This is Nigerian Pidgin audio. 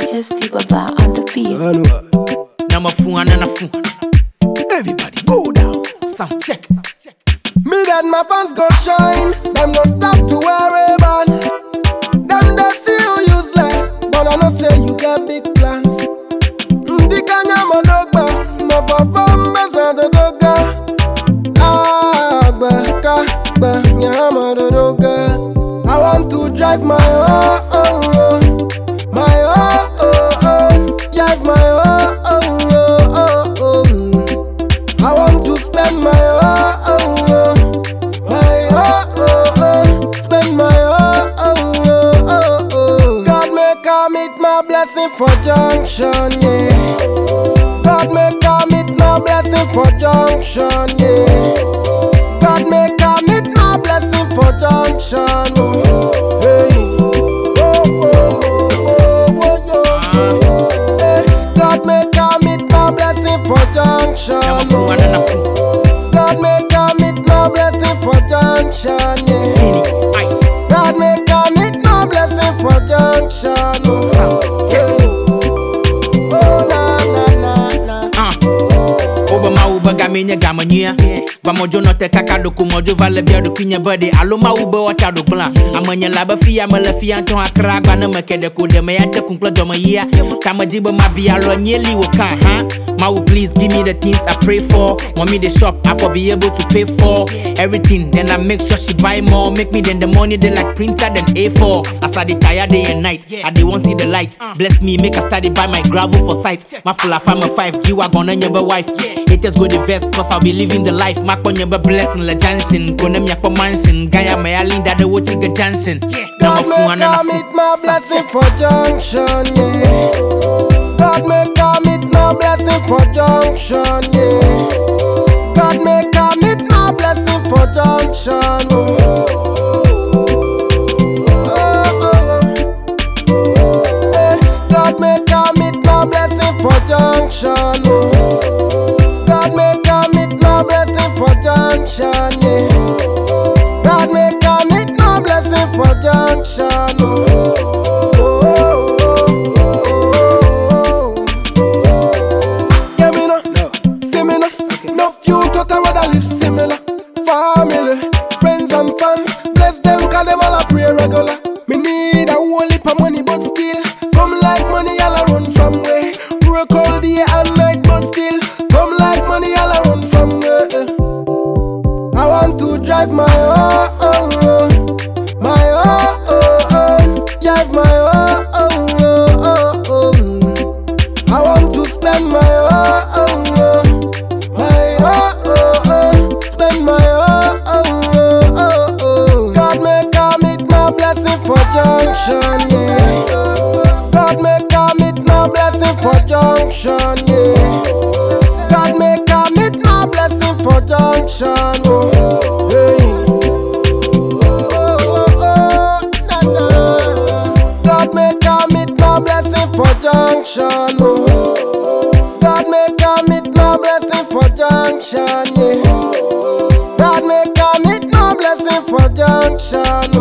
SD Baba on the beat. Anwa. Now my phone and a phone. Everybody go down. Sound check. Me and my fans go shine. Them go stop to wear a band. Them they see you useless, but I know say you get big plans. Ndi kanya monogba, mo for fun besa de doga. Ah, gbe ka gbe nyama de doga. I want to drive my oh oh oh, my oh oh oh, drive my oh oh oh oh oh. I want to spend my oh oh oh, my oh oh oh, spend my oh oh oh oh oh. God make I meet my blessing for junction, yeah. God make I meet my blessing for junction, yeah. God make I meet my blessing for junction, oh. Hey. Oh, oh, oh, oh, oh, oh, Hey. God make I meet my blessing for junction, Now my phone and a phone. God make I meet my blessing for junction, yeah. Mini ice. God make I meet my blessing for junction, oh. Sound check. Oh, na, na, na, na. Uh. Obama uba gamenye gamanya. Vamojo no te kakado kumojo vale bia do kinya body. Aloma uba wacha do bla. Amanya laba fia mala fia anton akra gba na makede ko de me yache kumpla do ya. Kama jiba mabia lo nyeli wo kan ha. Mau please give me the things I pray for. Want me the shop I for be able to pay for everything. Then I make sure she buy more. Make me then the money they like printer than A4. As I dey tired day and night. I dey want see the light. Bless me make I study buy my gravel for sight. My full up I'm a five G wagon and your wife. Haters go the vest cause I'll be living the life. Mac on your blessing la junction. Go nem yakpa mansion. Gaya my alinda the wo chiga junction. Now my God phone make and I a meet phone. my blessing for junction, yeah. God make I meet my blessing for junction, yeah. God make I meet my blessing for junction, oh. Oh, oh, oh. Eh, God make I meet my blessing for junction, oh. God make I meet my blessing for junction, yeah. God make I meet my blessing for junction. Oh, oh, oh, oh, oh. Yeah, me no, see me no. No few thought I rather live similar. Family, friends and fans, bless them 'cause them all a pray regular. Me need a whole heap of money, but still come like money, all I run from way. Work all day and night, but still come like money, all I run from way. I want to drive my oh oh oh, my oh oh oh, drive my oh oh oh oh oh. I want to spend my oh oh oh, my oh oh oh, spend my oh oh oh oh oh. God make I meet my blessing for junction, yeah. God make I meet my blessing for junction, yeah. God make I meet my blessing for junction. Oh, hey. Oh, oh, oh, na, na. God make I meet my blessing for junction. Oh, God make I meet my blessing for junction. Yeah. God make I meet my blessing for junction.